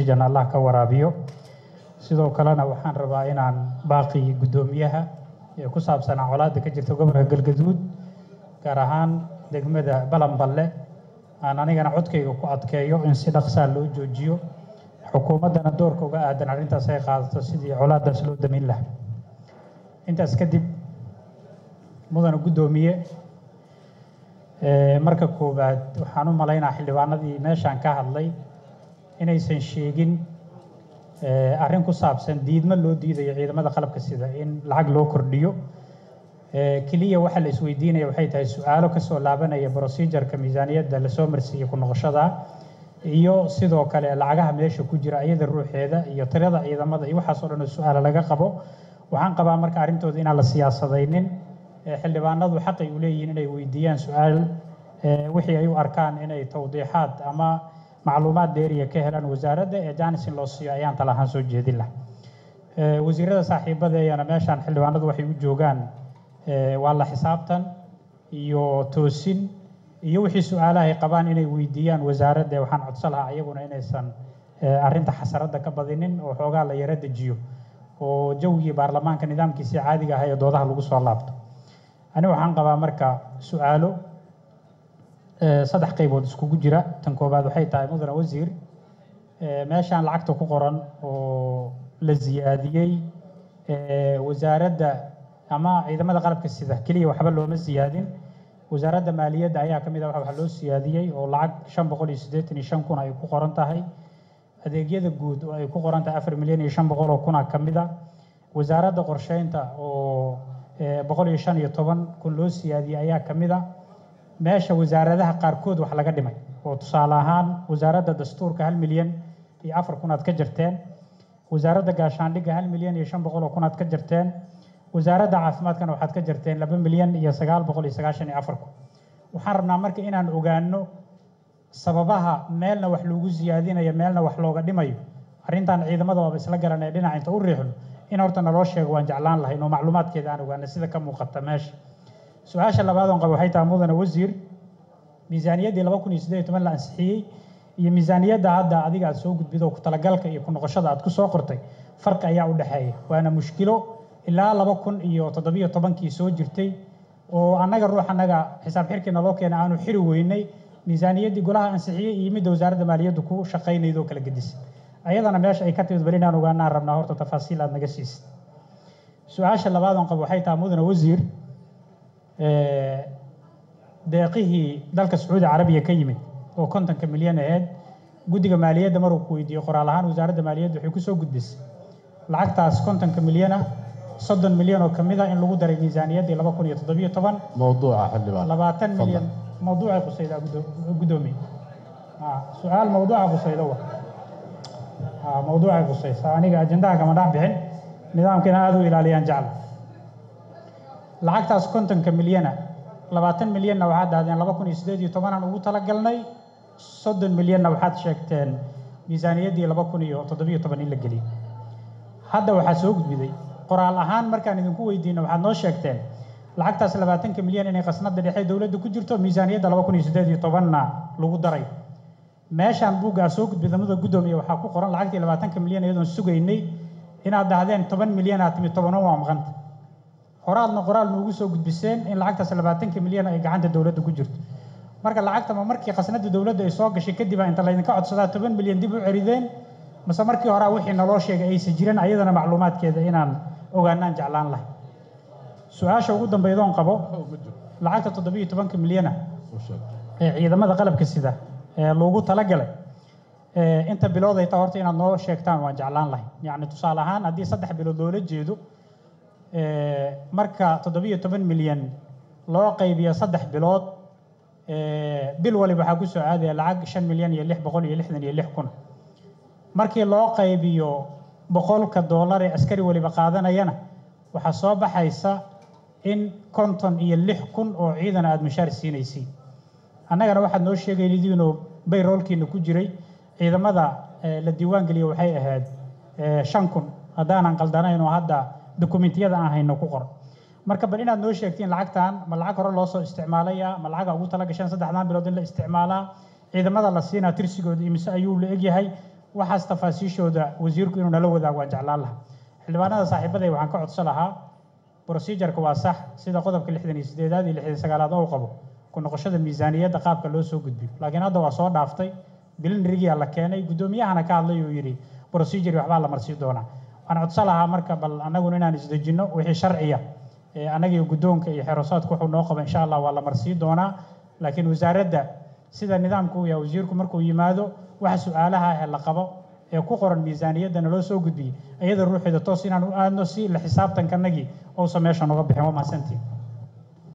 jan allah ka waraabiyo sidoo kalena waxaan rabaa inaan baaqi guddoomiyaha ee ku saabsanaa colaadda ka jirta gobolka galgaduud gaar ahaan degmada balanballe aan anigana codkayga ku adkeeyo in si dhaqsaa loo joojiyo xukuumaddana doorka uga aadan arrintaas ay qaadato sidii colaaddaas loo damin lahaa intaas kadib mudana guddoomiye marka koowaad waxaan u malaynaa xildhibaanadii meeshaan ka hadlay inaysan sheegin arrin ku saabsan diidmo loo diidayo ciidamada qalabka sida in lacag loo kordhiyo keliya waxa la isweydiinaya waxay tahay su-aalo kasoo laabanaya procedureka miisaaniyadda lasoo marsiiyey ku noqoshada iyo sidoo kale lacagaha meesha ku jira iyada ruuxeeda iyo tirada ciidamada iyo waxaas oo dhan oo su-aala laga qabo waxaan qabaa marka arrintooda inaan la siyaasadaynin xildhibaanadu xaqay u leeyihiin inay weydiiyaan su-aal wixii ay u arkaan inay tawdiixaad ama macluumaad dheeriya ka helaan wasaaradda ee janisin loo siiyo ayaan tala ahaan soo jeedin lah wasiirada saaxiibadeeyana meeshaan xildhibaanadu waxay u joogaan waa la xisaabtan iyo toosin iyo wixii su-aalaha ay qabaan inay weydiiyaan wasaaradda waxaan codsan lahaa iyaguna inaysan arrinta xasaradda ka badinin oo xoogaa la yaro dejiyo oo jawgii baarlamaanka nidaamkiisii caadiga ahaa ee doodaha lagu soo laabto ani waxaan qabaa marka su-aalo saddex qaybood iskugu jira tan koowaad waxay tahay mudane wasiir meeshaan lacagta ku qoran oo la siyaadiyey wasaaradda ama ciidamada qalabka sida keliya waxba looma siyaadin wasaaradda maaliyadda ayaa ka mid ah waxa loo siyaadiyey oo lacag shan boqol iyo siddeetan iyo shan kun ay ku qoran tahay adeegyada guud oo ay ku qoran tahay afar milyan iyo shan boqol oo kuna ka mid a wasaaradda qorsheynta oo boqol iyo shan iyo toban kun loo siyaadiyey ayaa ka mid a meesha wasaaradaha qaarkood wax laga dhimay oo tusaale ahaan wasaaradda dastuurka hal milyan iyo afar kun aad ka jirteen wasaaradda gaashaandhigga hal milyan iyo shan boqol oo kun aad ka jirteen wasaaradda caafimaadkana waxaad ka jirteen laba milyan iyo sagaal boqol iyo sagaashan iyo afar kun waxaan rabnaa marka inaan ogaano sababaha meelna wax loogu siyaadinayo meelna wax looga dhimayo arrintan ciidamada waaba isla garanaya dhinaca inta u riixno in horta naloo sheego waan jeclaan lahayn oo macluumaadkeeda aan ogaano sida ka muuqata meesha su-aasha labaad oon qabo waxay tahay mudane wasiir miisaaniyaddii laba kun iyo siddeed iyo toban la ansixiyey iyo miisaaniyadda hadda adiga aad soo gudbido ku talagalka iyo ku noqoshada aad ku soo qortay farqi ayaa u dhexeeya waana mushkilo ilaa laba kun iyo toddobiyo tobankii soo jirtay oo annaga ruux annaga xisaab xirkii naloo keena aanu xiri weynay miisaaniyaddii golaha ansixiyey iyo midda wasaaradda maaliyaddu ku shaqaynayda oo kala gedisay ayadana meesha ay ka timid bal inaan ogaanaan rabnaa horta tafaasiil aad naga siisid su-aasha labaad oon qabo waxay tahay mudane wasiir deeqihii dalka sacuudi carabiya ka yimid oo kontonka milyan aheyd guddiga maaliyadda maruu ku weydiiyey qoraal ahaan wasaaradda maaliyadda waxay kusoo gudbisay lacagtaas kontonka milyana soddon milyan oo ka mid a in lagu daray miisaaniyaddii laba kun iyo toddobiyo toban موضوع xildhibaan labaatan milyan mawduucay qusaydaa guddoomiye su-aal mawduuca qusayda wa mawduucay qusaysa aniga ajendaha kama dhex bixin nidaamkina aada u ilaaliyaan jecla lacagtaas kontonka milyana labaatan milyanna waxaad dhahdeen laba kun iyo siddeed iyo tobanaan ugu talagalnay soddon milyanna waxaad sheegteen miisaaniyaddii laba kun iyo toddobiyo toban in la geliyey hadda waxaa soo gudbiday qoraal ahaan markaan idinku weydiino waxaad noo sheegteen lacagtaas labaatanka milyan inay qasnada dhexe dowladda ku jirto miisaaniyadda laba kun iyo siddeed iyo tobanna lagu daray meeshaan buuggaa soo gudbida muda guddoomiya waxaa ku qoran lacagtii labaatanka milyan iyadoon sugaynay inaad dhahdeen toban milyan aad timi tobanan waa maqanta horaadna qoraal noogu soo gudbiseen in lacagtaas labaatanka milyan ay gacanta dowladda ku jirto marka lacagta ma markii qasnada dowladda ay soo gashay kadib a inta laydinka codsadaa toban milyan dib u cerideen mase markii horaa wixii naloo sheegay aysan jirin ayadana macluumaadkeeda inaan ogaanaan jeclaan lahay su-aasha ugu dambaydoon qabo lacagta toddobiyo tobanka milyana ee ciidamada qalabka sida ee loogu talagalay inta bilood ay taa horta inaad noo sheegtaan waan jeclaan lahay yacni tusaale ahaan haddii saddex bilood loola jeedo marka toddobiyo toban milyan loo qaybiyo saddex bilood bil waliba waxaa ku soo aadaya lacag shan milyan iyo lix boqol iyo lixdan iyo lix kun markii loo qaybiyo boqolka doolar ee askari waliba qaadanayana waxaa soo baxaysa in konton iyo lix kun oo ciidan aada mushaar siinaysiin annagana waxaad noo sheegaydiinoo bayroolkiina ku jiray ciidamada la diiwaan geliya waxay ahayd shan kun haddaanan qaldanayn oo hadda dokumentiyada aan hayno ku qoran marka bal inaad noo sheegtiin lacagtan ma lacag hore loo soo isticmaalaya ma lacaga ugu tala gasheen saddexdan bilood in la isticmaalaa ciidamada la siinaa tirsigooda imise ayuu la egyahay waxaas tafaasiishooda wasiirku inuu nala wadaago waan jeclaan lahaa xildhibaanada saaxiibaday waxaan ka codsan lahaa procedureka waa sax sida qodobka lixdan iyo sideedaad iyo lixdan sagaalaad oo qabo ku noqoshada miisaaniyadda qaabka loo soo gudbiyo laakiin hadda waa soo dhaaftay bilinrigia la keenay guddoomiyahana ka hadlay uu yidhi procedure waxbaa la marsii doonaa waxaan codsan lahaa marka bal annaguna inaan isdejinno wixii sharciya annagiyo guddoonka iyo xerosaadku wuxuu noo qaba insha allah waa la marsii doonaa laakiin wasaaradda sida nidaamku uu yahay wasiirku markuu yimaado waxa su-aalaha ah la qabo ee ku qoran miisaaniyaddana loo soo gudbiyey iyada ruuxeeda toos inaan u aadno si la xisaabtankanagii uusan meesha noga bixin waa mahadsantiin